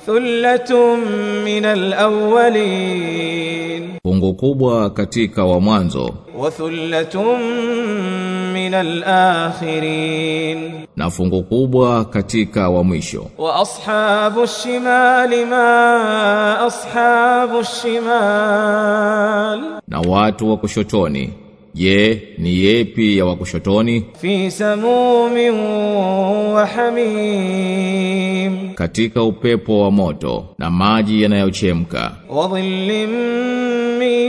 ثلة من الأولين fungu kubwa katika wa mwanzo وثلة من الآخرين na fungu kubwa katika wa mwisho وأصحاب الشمال ما أصحاب الشمال na watu wa kushotoni je ni yepi ya wa kushotoni في سموم وحميم katika upepo wa moto na maji yanayochemka وظل من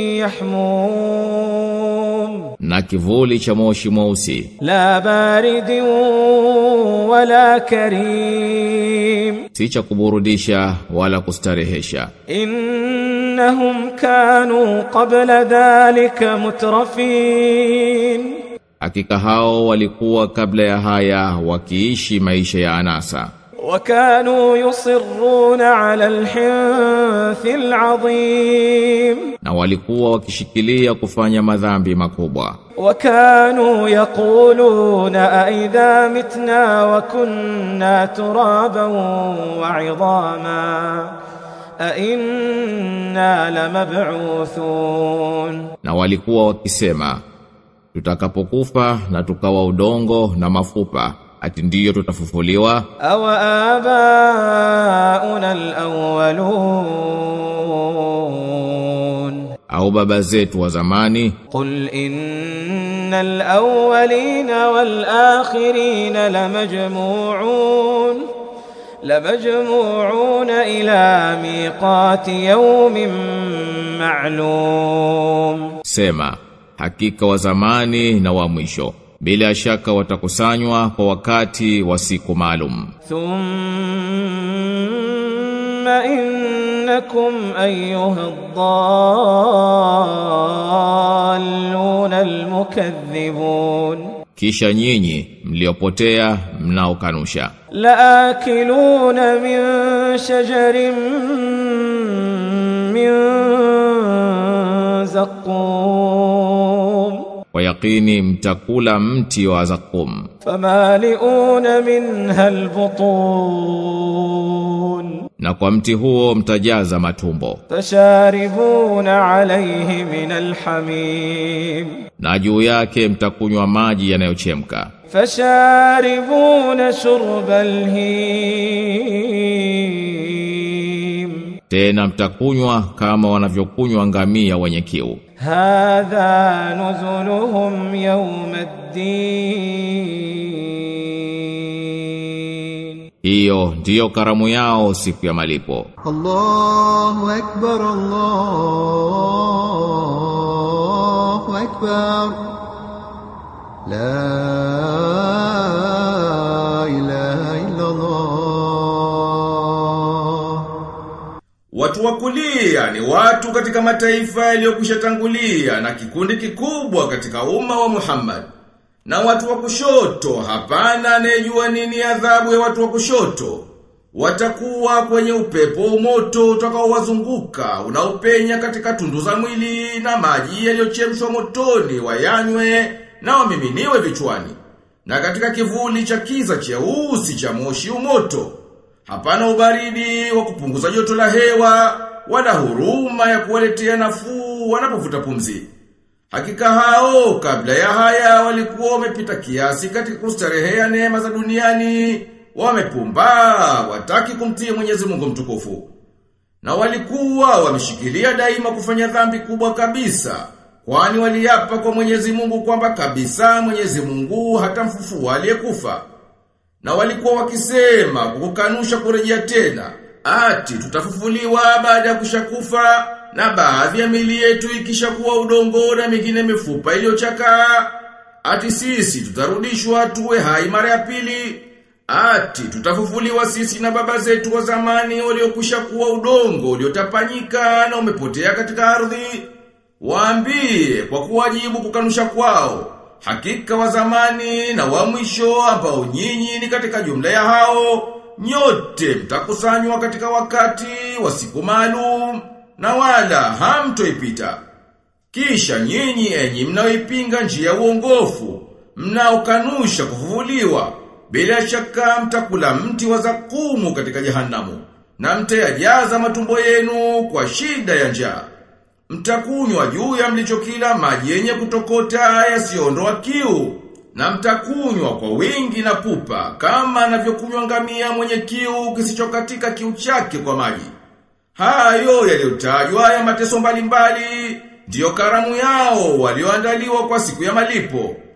يحموم na kivuli cha moshi mweusi لا بارد ولا كريم si cha kuburudisha wala kustarehesha إنهم كانوا قبل ذلك مترفين hakika hao walikuwa kabla ya haya wakiishi maisha ya anasa وكانوا يصرون على الحنث العظيم na walikuwa wakishikilia kufanya madhambi makubwa وكانوا يقولون أئذا متنا وكنا ترابا وعظاما أئنا لمبعوثون na walikuwa wakisema tutakapokufa na tukawa udongo na mafupa ati ndiyo tutafufuliwa أو آباؤنا الأولون au baba zetu wa zamani قل إن الأولين والآخرين لمجموعون لمجموعون إلى ميقات يوم معلوم sema hakika wa zamani na wa mwisho bila shaka watakusanywa kwa wakati wa siku maalum ثم إنكم أيها الضالون المكذبون kisha nyinyi mliopotea mnaokanusha لآكلون من شجر من زقوم kwa yakini mtakula mti wa zakum فمالئون منها البطون na kwa mti huo mtajaza matumbo فشاربون عليه من الحميم na juu yake mtakunywa maji yanayochemka فشاربون شرب الهيم tena mtakunywa kama wanavyokunywa ngamia wenye kiu هذا نزلهم يوم الدين hiyo ndiyo karamu yao siku ya malipo الله أكبر الله أكبر لا إله إلا الله Watu wa kulia ni watu katika mataifa yaliyokwisha tangulia na kikundi kikubwa katika umma wa Muhammad. Na watu wa kushoto hapana anayejua nini adhabu ya watu wa kushoto. Watakuwa kwenye upepo moto utakaowazunguka unaopenya katika tundu za mwili na maji yaliyochemshwa motoni wayanywe na wamiminiwe vichwani. Na katika kivuli cha kiza cheusi cha moshi umoto Hapana ubaridi wa kupunguza joto la hewa wala huruma ya kuwaletea nafuu wanapovuta pumzi. Hakika hao kabla ya haya walikuwa wamepita kiasi katika kustarehea neema za duniani, wamepumba wataki kumtii Mwenyezi Mungu mtukufu. Na walikuwa wameshikilia daima kufanya dhambi kubwa kabisa, kwani waliapa kwa Mwenyezi Mungu kwamba kabisa Mwenyezi Mungu hatamfufua aliyekufa. Na walikuwa wakisema kukukanusha kurejea tena. Ati tutafufuliwa baada ya kushakufa na baadhi ya mili yetu ikishakuwa udongo na mingine mifupa iliyochakaa. Ati sisi tutarudishwa tuwe hai mara ya pili. Ati tutafufuliwa sisi na baba zetu wa zamani waliokwisha kuwa udongo uliotapanyika na umepotea katika ardhi. Waambie kwa kuwajibu kukanusha kwao. Hakika wa zamani na wa mwisho ambao nyinyi ni katika jumla ya hao, nyote mtakusanywa katika wakati wa siku maalum na wala hamtoipita. Kisha nyinyi enyi mnaoipinga njia ya uongofu, mnaokanusha kufufuliwa, bila shaka mtakula mti wa zakumu katika jehanamu. na mtayajaza matumbo yenu kwa shida ya njaa. Mtakunywa juu ya mlichokila maji yenye kutokota yasiyoondoa kiu, na mtakunywa kwa wingi na pupa kama anavyokunywa ngamia mwenye kiu kisichokatika kiu chake kwa maji. Hayo yaliyotajwa ya mateso mbalimbali ndiyo karamu yao walioandaliwa kwa siku ya malipo.